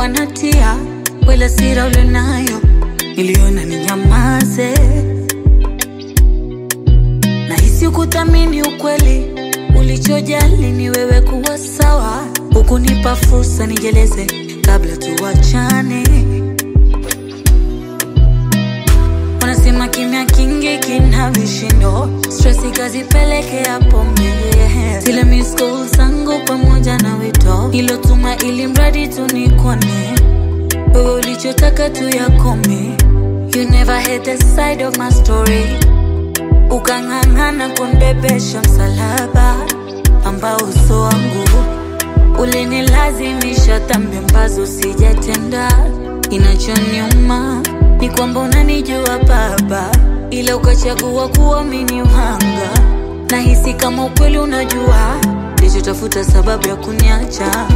nilikuwa natia wala sira ulionayo, niliona ninyamaze. Nahisi ukuthamini ukweli, ulichojali ni wewe kuwa sawa, hukunipa fursa nijeleze kabla tuwachane. Wanasema kimya kingi kina vishindo, stress ikazipelekea pombe. Zile miss calls zangu pamoja na wito ilotuma, ili mradi tu nikone wewe, ulichotaka tu yakome. You never had the side of my story, ukang'ang'ana kunibebesha msalaba ambao uso wangu ulinilazimisha dhambi ambazo sijatenda. Inachoniuma ni kwamba unanijua Baba, ila ukachagua kuamini uhanga. Nahisi kama ukweli unajua, ndichotafuta sababu ya kuniacha.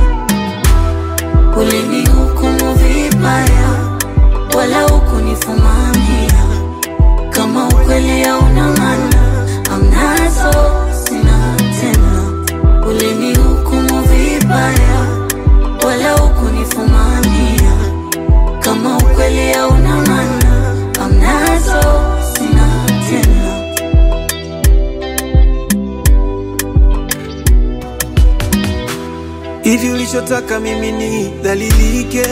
Ulinihukumu vibaya, wala hukunifumania. Kama ukweli hauna maana, amnazo sina tena. Ulinihukumu vibaya, wala hukunifumania. Kama ukweli hauna maana, amnazo sina tena. Hivi ulichotaka mimi ni dhalilike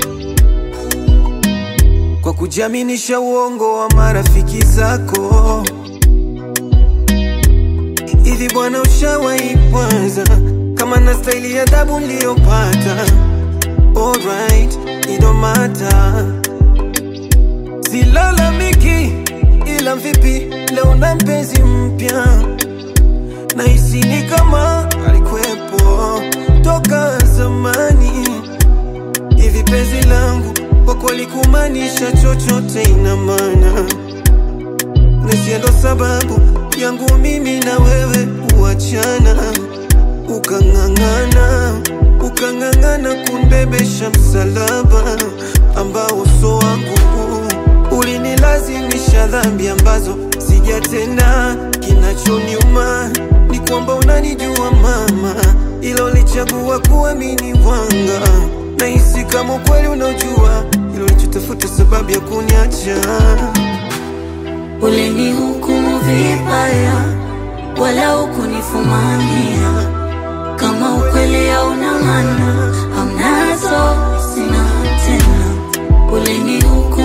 kwa kujiaminisha uongo wa marafiki zako? Hivi bwana, ushawahi kwanza kama na staili ya adabu niliyopata? Alright, it don't matter, silalamiki, ila vipi leo na mpenzi mpya nahisi ni kama alikuwepo toka zamani. Hivi penzi langu kwa kweli kumaanisha chochote ina maana, nisia ndo sababu yangu mimi na wewe kuachana, ukang'ang'ana ukang'ang'ana kunbebesha msalaba ambao uso wangu ulinilazimisha dhambi ambazo sijatenda. Kinachoniuma ni kwamba unanijua mama, ila ulichagua kuamini wanga. Nahisi kama ukweli unaojua, ilo ulichotafuta sababu ya kuniacha. Ulinihukumu vibaya, wala hukunifumania. Kama ukweli hauna maana, amnazo sina tena. Ulinihukumu